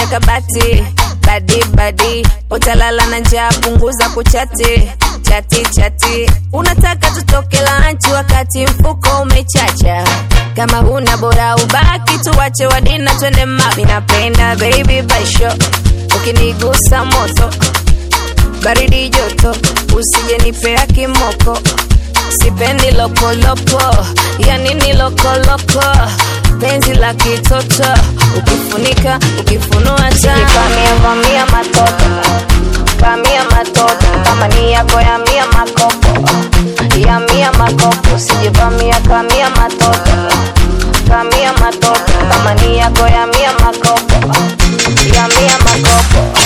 kabati badi badi utalala na njaa punguza kuchati chati chati unataka tutoke lanchi wakati mfuko umechacha kama huna bora ubaki tuwache wadina twende mabi napenda baby baisho ukinigusa moto baridi joto usije nipea kimoko sipendi lokoloko yani ni lokoloko penzi la kitoto ukifunika ukifunua chamia vamia matoto kamia matoto kama ni yako ya mia makopo ya mia makopo sijivamia kamia matoto kamia matoto kama ni yako ya mia makopo ya mia makopo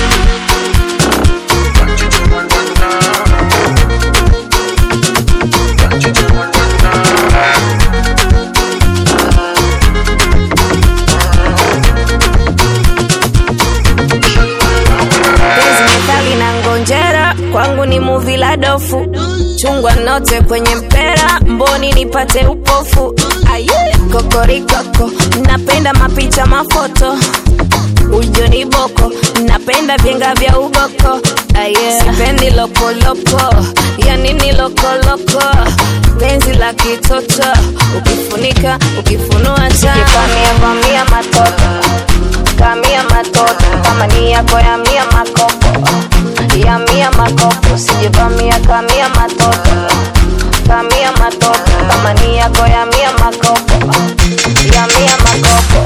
penzi methali na ngonjera kwangu ni muvi la dofu chungwa note kwenye mpera mboni nipate upofu aye kokorikoko napenda mapicha mafoto ujo ni boko napenda vyenga vya ugoko aye sipendi lokoloko yani ni lokoloko penzi la kitoto ukifunika ukifunua chamia vamia matoto kamia matoto kama ni yako ya mia makopo ya mia makopo sijivamia kamia matoto kamia matoto kama ni yako ya mia makopo ya mia makopo